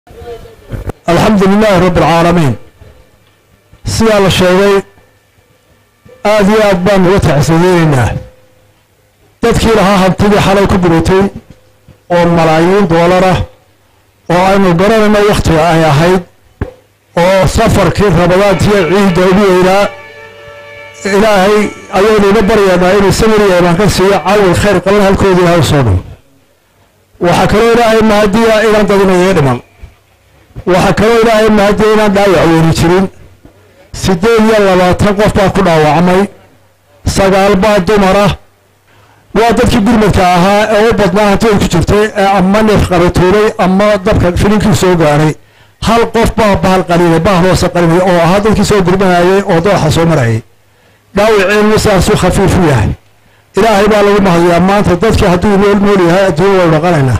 alxamdu lilaahi rabbi alcaalamiin sidaa la sheegay aad iyo aad baan uga tacsiyeynaynaa dadkii lahaa hantidii xalay ku gubatay oo malaayiin doolarah oo aynu garanayno wakhtiga ay ahayd oo safarkii rabadaantiyo ciidda ugu weynaa ilaahay ayaynu ina baryaynaa inuu samir yeemaan ka siiyo cawil khayr qalan halkoodii ilahay usoo dhow waxaa kaloo ilaahay mahadiya inaan dadinayo dhiman waxaa kaloo ilaahay mahadiya inaan dhaawac weyni jirin siddeed iyo labaatan qof baa ku dhaawacmay sagaal baa dumara waa dadkii gurmadka ahaa ee u badnaa hantida ku jirtay ee ama neef qabatuulay ama dabka filinkii soo gaaray hal qof baa bahal qalinay bahal hoose qalinay oo ahaa dadkii soo gurmanayay oo dooxa soo marayay dhaawiceennu saasuu khafiif u yahay ilaahay baa lagu mahadiyaa maanta dadkii hadduu nool nool yahay adduunya waynu dhaqanaynaa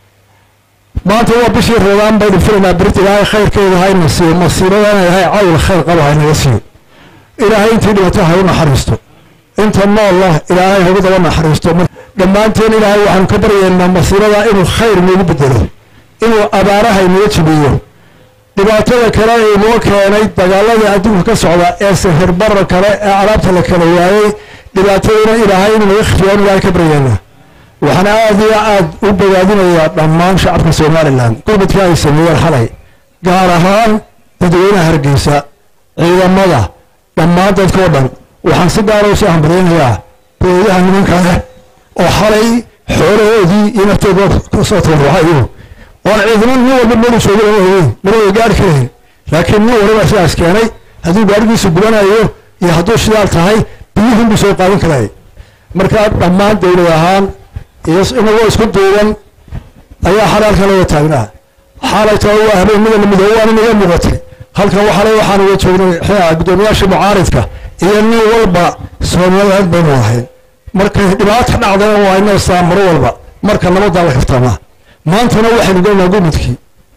maanta waa bishii rabaan baynu filaynaa birit ilaahay khayrkeeda hayna siiyo masiibadana ilaahay cawil khayr qabo haynaga siiyo ilaahay intii dhibato ha u naxariisto inta noolla ilaahay hagu daba naxariisto dhammaanteen ilaahay waxaanu ka baryaynaa masiibada inuu khayr noogu bedelo inuu abaaraha inaga jibiyo dhibaatada kale ee inoo keenay dagaalada adduunka ka socda ee sahirbarra kale ee alaabta la kala waayey dhibaataduna ilaahay inuu naga khifiyaan ilaahay ka baryaynaa waxaan aad iyo aad u bogaadinayaa dhammaan shacabka somalilan gurmadkii ay sameeyeen xalay gaar ahaan dadweynaha hargeysa ciidamada dhammaan dadkao dhan waxaan si gaara usoo hambalyaynayaa booyaha nimanka leh oo xalay xoolahoodii iyo naftooda kasoo tabaruxayo oon ciidamo nin walba meel jooga lama ogeyn mana way gaari karayn laakiin nin walba sidaas keenay hadduu gaarigiisu gubanayo iyo hadduu shidaal tahay biyuhun buu soo qaadan karaya markaa dhammaan dowlad ahaan iyo inagoo isku duuban ayaa xalaalka laga taagnaa xaalayta waa habeenimada lamidoo waana naga muuqatay halkan waxale waxaan uga joognay guddoomiyaasha mucaaridka iyo nin walba soomaliland baynu ahayn markay dhibaata dhacdana waa inoo saamaro walba marka nabadaa la kaftamaa maantana waxaynu gelnaa gurmudkii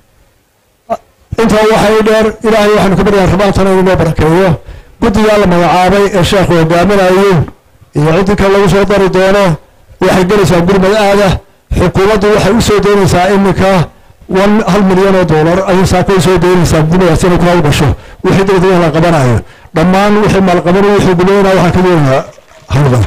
intaa waxay dheer ilaahay waxaynu ka baryaa rabaantana inuu noo barakeeyo guddigaa la magacaabay ee sheekhu hogaaminayo iyo ciddii kale lagu soo dari doono waxay gelaysaa gurmad aada xukuumaddu waxay u soo doonaysaa iminka one hal milyan oo dollar ayay saaka u soo doonaysaa gurmadaas inay ku hawgasho wixii degdega la qabanayo dhammaan wixii maalqabani wixii gudaynaa waxaan ka doonayaa hawdan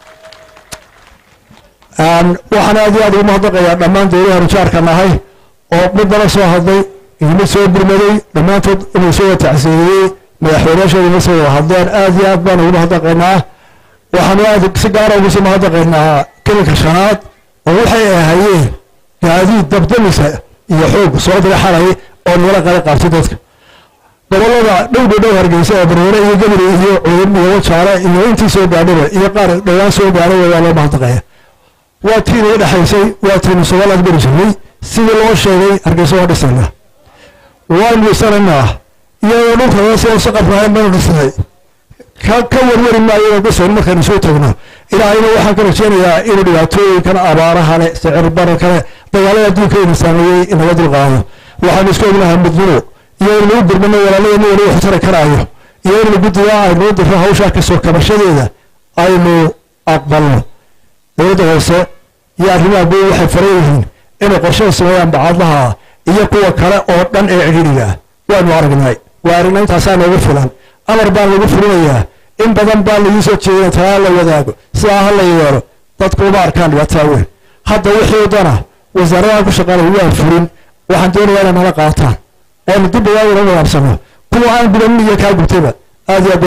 waxaan aad iyo aad ugu mahadnaqayaa dhammaan dowlaha rijaarka nahay oo midnala soo hadlay iyo mid soo gurmaday dhammaantood inuu soo tacsiyeeyey madaxweynayaasheeda ma soo wada hadleen aad iyo aad baan ugu mahadnaqaynaa waxaanu aad si gaara ugu soo mahadnaqaynaa kelinka shanaad oo waxay ahayeen gaadiid dabdamisa iyo xoog soo dira xalay oo nagala qala qaabtay dadka gobolada dhowdha dhow hargeysa ee bareere iyo gabri iyo cudub iyo wajaale iyo intii soo gaadhaba iyo qaar dhowaan soo gaadhay waa loo mahadnaqaya waa tii naga dhexaysay waa tiinu somaliland beri jirnay sidii loo sheegay hargeysa waa dhisayna waanu dhisanaynaa iyadoo dhulka si saqaf lahayn baynu dhisnay ka ka warwari maayo inaan dhisayn markaynu soo tagno ilaahayna waxaan ka rajeynayaa inuu dhibaatooyinkan abaaraha le sicir bara kale dagaalada adduunka ina saameeyey inaga dulqaado waxaanu isku ognahay midnimo iyo in lagu gurmano walaaladeenna wali wax tari karaayo iyo in guddiga aynu u diro hawshaa kasoo kabashadeeda aynu aqbalno dowladda hoose iyo arrimaha guud waxay faran yihiin inay qorshada sameeyaan bacadlaha iyo kuwa kale oo dhan ee cidhiidhiga ah waanu aragnay waa aragnay intaasaa noogu filan amar baan lagu fulinayaa in badan baa lagu soo jeedina talaa la wadaago sidaa ha la yeelo dadku uma arkaan dhibaataa weyn hadda wixii dana wasaaradaha ku shaqaanay waa fulin waxaan doonayaa inay nala qaataan oonu dib ugaaguna nadaabsano kuwa aan gudanin iyo kaa gubtayba aad iyo